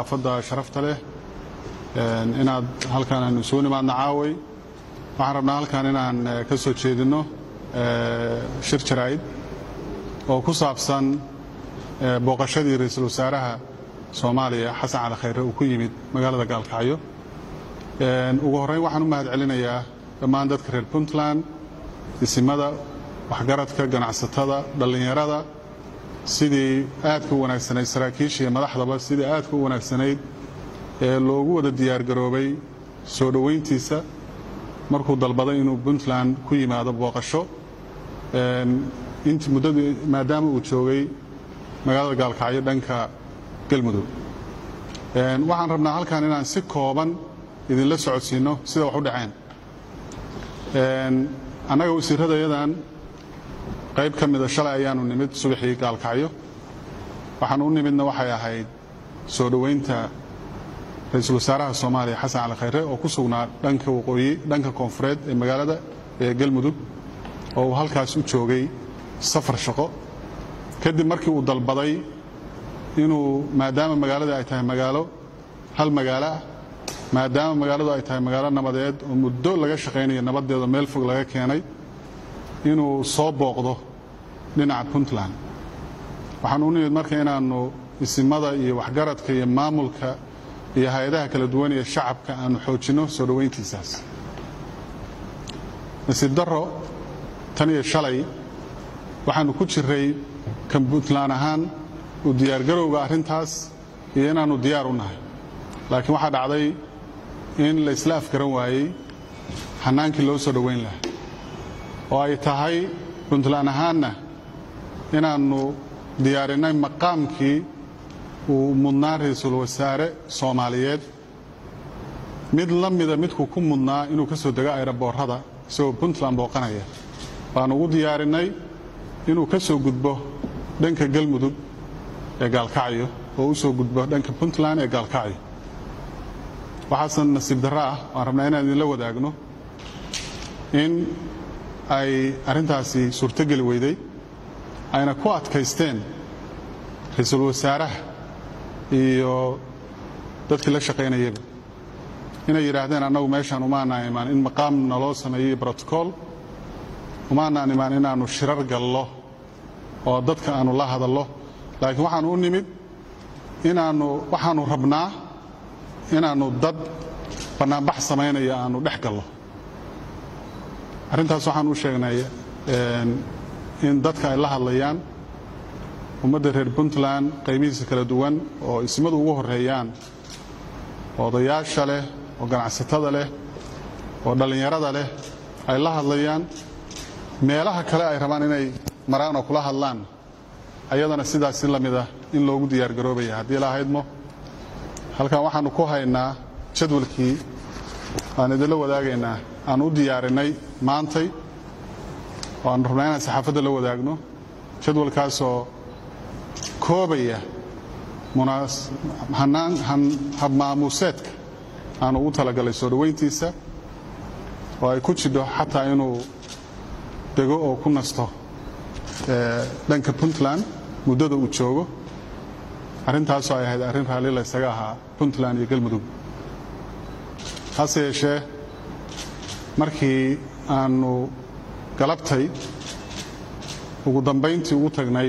saxaafadda sharafta leh inaad halkaan aynu isugu nimaadna caaway waxaan rabnaa halkaan inaan ka soo jeedinno shir jaraa'id oo ku saabsan booqashadii ra-iisul wasaaraha soomaaliya xasan cali khayre uu ku yimid magaalada gaalkacyo ugu horrayn waxaan u mahad celinayaa dhammaan dadka reer puntland isimada waxgaradka ganacsatada dhallinyarada sidii aadka u wanaagsanayd saraakiisha iyo madaxdaba sidii aadka u wanaagsanayd ee loogu wada diyaargaroobay soo dhoweyntiisa markuu dalbaday inuu puntland ku yimaado booqasho int muddadii maadaama uu joogay magaalada gaalkacyo dhanka galmudug waxaan rabnaa halkan inaan si kooban idinla socodsiinno sida wax u dhaceen annaga wasiirradayadan qayb ka mida shalay ayaanu nimid subaxii gaalkacyo waxaan u nimidna waxay ahayd soo dhoweynta ra-iisul wasaaraha soomaaliya xasan cali khayre oo ku sugnaa dhanka waqooyi dhanka koonfureed ee magaalada ee galmudug oo uu halkaas u joogay safar shaqo kadib markii uu dalbaday inuu maadaama magaalada ay tahay magaalo hal magaalo ah maadaama magaaladu ay tahay magaalo nabadeed oo muddo laga shaqaynayo nabaddeeda meel fog laga keenay inuu soo booqdo dhinaca puntland waxaan u nimid marka inaannu isimada iyo waxgaradka iyo maamulka iyo hay-adaha kala duwan ee shacabka aanu xoojinno soo dhoweyntiisaas nasiib darro tan iyo shalay waxaannu ku jiray kan puntland ahaan u diyaargarowga arrintaas iyo inaannu diyaar u nahay laakiin waxaa dhacday in la isla afgaran waayey xannaankii loo soo dhoweyn lahaa oo ay tahay puntland ahaanna inaannu diyaarinnay maqaamkii uu mudnaa ra-iisul wasaare soomaaliyeed mid la mida midkuu ku mudnaa inuu ka soo dego ayraboorrada isagoo puntland booqanaya baanu ugu diyaarinnay inuu ka soo gudbo dhanka galmudug ee gaalkacyo oo u soo gudbo dhanka puntland ee gaalkacyo waxaase nasiib darro ah waan rabnaa inaan idinla wadaagno in ay arrintaasi suurtogeli weyday ayna ku adkaysteen ra-iisul wasaaraha iyo dadkii la shaqaynayaba inay yidhaahdeen annagu meeshaan umaanaan imaan in maqaam naloo sameeyey brotocool umaanaan imaan inaannu shirar gallo oo dadka aannu la hadallo laakiin waxaannu u nimid inaannu waxaannu rabnaa inaannu dad bannaanbax samaynaya aannu dhex gallo arrintaas waxaan u sheegnay in dadka ay la hadlayaan ummadda reer puntland qaybihiisa kala duwan oo ismadu ugu horreeyaan odayaasha leh oo ganacsatada leh oo dhallinyarada leh ay la hadlayaan meelaha kale ay rabaan inay maraan oo kula hadlaan ayadana sidaasi la mid ah in loogu diyaargaroobaya haddii la ahaydmo halkan waxaannu ku haynaa jadwalkii aan idinla wadaagaynaa aan u diyaarinnay maantay oo aan rabnaa inaan saxaafadda la wadaagno jadwalkaasoo koobaya habmaamuuseedka aan ugu talagalay soo dhoweyntiisa oo ay ku jidho xataa inuu dego oo ku nasto dhanka puntland muddada uu joogo arrintaasoo ay ahayd arrin raalli la ysaga ahaa puntland iyo galmudug hase yeeshee markii aannu galabtay ugu dambayntii ugu tagnay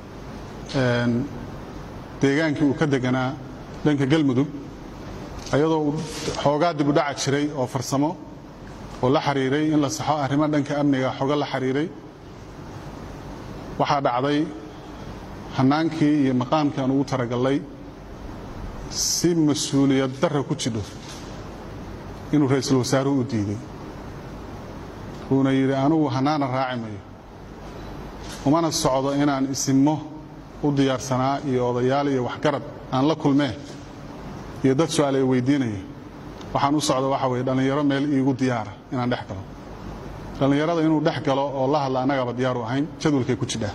deegaankii uu ka deganaa dhanka galmudug ayadoo xoogaa dib u dhaca jiray oo farsamo oo la xiriiray in la saxo arrimo dhanka amniga xogo la xiriiray waxaa dhacday hannaankii iyo maqaamkii aan ugu taragallay si mas-uuliyad darra ku jidho inuu ra-iisul wasaaruhu u diiday uuna yidhi anugu hannaana raaci mayo umana socdo inaan isimmo u diyaarsanaa iyo odayaal iyo waxgarad aan la kulmee iyo dad su-aal ay weydiinaya waxaan u socda waxa weye dhallinyaro meel iigu diyaara inaan dhex galo dhallinyarada inuu dhex galo oo la hadla annagaba diyaaru ahayn jadwalkay ku jidhaa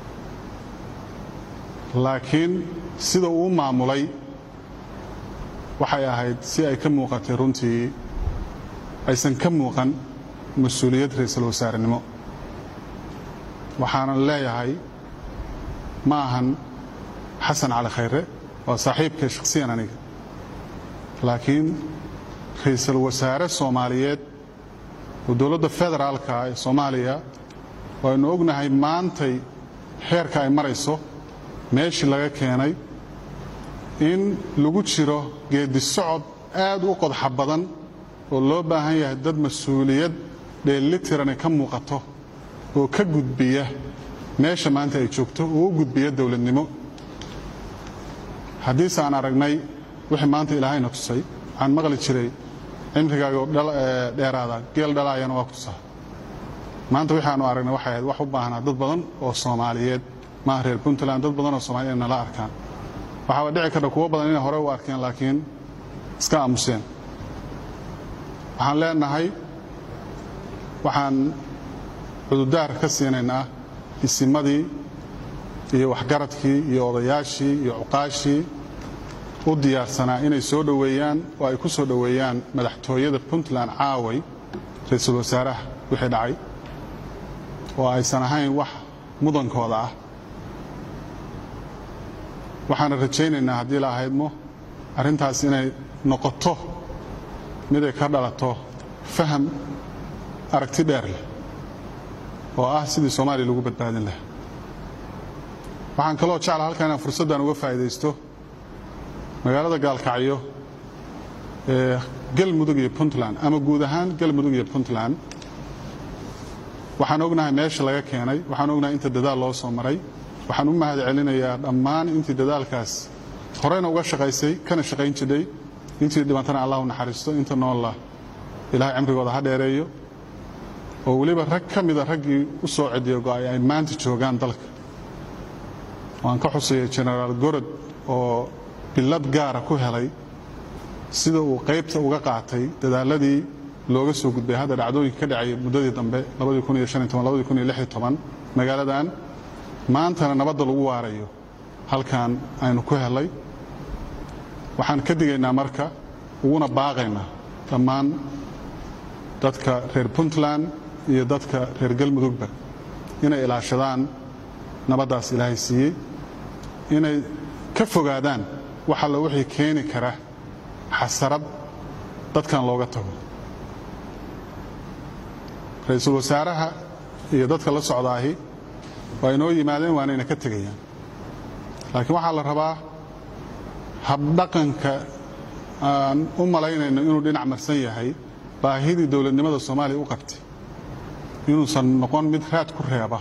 laakiin sida uu maamulay waxay ahayd si ay ka muuqatay runtii aysan ka muuqan mas-uuliyad ra-iisul wasaarenimo waxaanan leeyahay ma ahan xasan cali khayre waa saaxiibkay shakhsiyan aniga laakiin ra-iisul wasaare soomaaliyeed oo dowladda federaalka ee soomaaliya waynu ognahay maantay xeerka ay marayso meeshii laga keenay in lagu jiro geedi socod aad u qodxa badan oo loo baahan yahay dad mas-uuliyad dheelitirani ka muuqato oo ka gudbiya meesha maanta ay joogto oo u gudbiya dowladnimo haddiise aan aragnay wixii maanta ilaahayna tusay waxaan maqli jiray cimrigaagoo dheeraada geel dhalaayana waa ku tusaa maanta wixii aanu aragnay waxay ahayd wax u baahnaa dad badan oo soomaaliyeed maaha reer puntland dad badan oo soomaliya inay nala arkaan waxaaba dhici karta kuwo badan inay hore u arkeen laakiin iska aamuseen waxaan leenahay waxaan cududaar ka siinaynaa isimadii iyo waxgaradkii iyo odayaashii iyo cuqaashii u diyaarsanaa inay soo dhoweeyaan oo ay ku soo dhoweeyaan madaxtooyada puntland caaway ra-iisul wasaaraha wixii dhacay oo aysan ahayn wax mudankooda ah waxaana rajaynaynaa haddii la ahaydmo arrintaas inay noqoto mid ay ka dhalato faham aragti dheer leh oo ah sidii soomaaliya lagu badbaadin lahaa waxaan kaloo jecla halkan inaan fursaddan uga faa'iidaysto magaalada gaalkacyo ee galmudug iyo puntland ama guud ahaan galmudug iyo puntland waxaan ognahay meesha laga keenay waxaan ognahay inta dadaal loo soo maray waxaan u mahad celinayaa dhammaan intii dadaalkaas horeyna uga shaqaysay kana shaqayn jidhay intii dhibantana allah u naxariisto inta noolla ilaahay cimrigooda ha dheereeyo oo weliba rag ka mida raggii u soo cediyo go'ay ay maanta joogaan dalka waan ka xusaya genaraal gorod oo billad gaara ku helay sida uu qaybta uga qaatay dadaaladii looga soo gudbay hadda dhacdooyinka ka dhacay muddadii dambe magaaladan maantana nabadda lagu waarayo halkan aynu ku helay waxaan ka digaynaa marka uguna baaqaynaa dhammaan dadka reer puntland iyo dadka reer galmudugba inay ilaashadaan nabaddaas ilaahay siiyey inay ka fogaadaan wax alla wixii keeni kara xasarad dadkan looga tago ra-iisul wasaaraha iyo dadka la socdaahi waa inoo yimaadeen waanayna ka tegayaan laakiin waxaa la rabaa habdhaqanka aan u malaynayno inuu dhinac marsan yahay baahidii dowladnimada soomaaliya u qabtay inuusan noqon mid raad ku reeba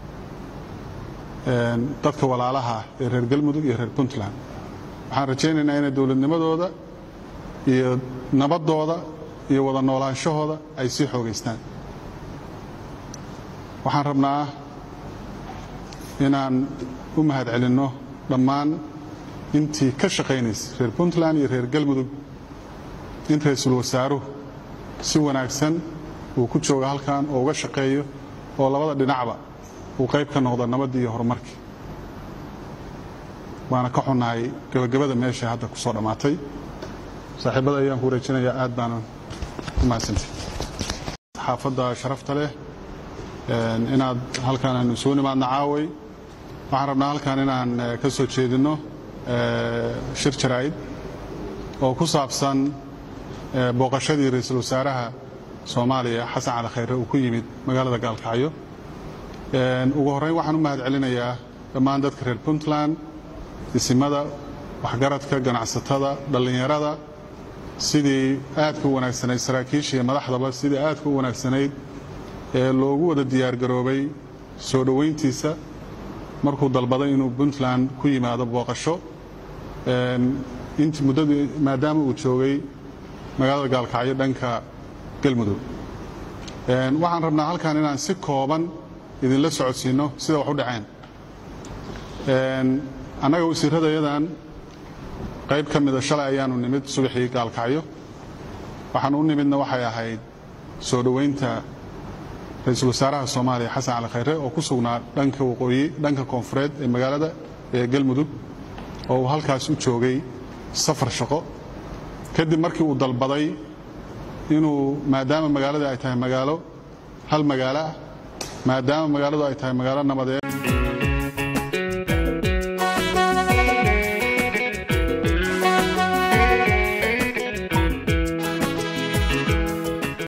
dadka walaalaha ee reer galmudug iyo reer puntland waxaan rajaynaynaa inay dowladnimadooda iyo nabaddooda iyo wada noolaanshahooda ay sii xoogaystaan waxaan rabnaa inaan u mahad celinno dhammaan intii ka shaqaynaysay reer puntland iyo reer galmudug in ra-iisul wasaaruhu si wanaagsan uu ku jooga halkan oo uga shaqeeyo oo labada dhinacba uu qayb ka noqdo nabaddii iyo horumarkii waana ka xunnahay gebagabada meesha hadda ku soo dhammaatay saaxiibada ayaan ku wareejinayaa aad baanan u mahadsantay xaafadda sharafta leh inaad halkaan aanu soo nimaadno caaway waxaan rabnaa halkaan inaan ka soo jeedinno shir jaraa'id oo ku saabsan booqashadii ra-iisul wasaaraha soomaaliya xasan cali khayre uu ku yimid magaalada gaalkacyo ugu horrayn waxaan u mahad celinayaa dhammaan dadka reer puntland isimada waxgaradka ganacsatada dhallinyarada sidii aadka u wanaagsanayd saraakiisha iyo madaxdaba sidii aadka u wanaagsanayd ee loogu wada diyaargaroobay soo dhowayntiisa markuu dalbaday inuu puntland ku yimaado booqasho intii muddadii maadaama uu joogay magaalada gaalkacyo dhanka galmudug waxaan rabnaa halkan inaan si kooban idinla socodsiinno sida wax u dhaceen annaga wasiiradayadan qayb ka mida shalay ayaanu nimid subaxii gaalkacyo waxaan u nimidna waxay ahayd soo dhowaynta ra-iisul wasaaraha soomaaliya xasan cali khayre oo ku sugnaa dhanka waqooyi dhanka koonfureed ee magaalada ee galmudug oo uu halkaas u joogay safar shaqo kadib markii uu dalbaday inuu maadaama magaalada ay tahay magaalo hal magaalo ah maadaama magaaladu ay tahay magaalo nabadeed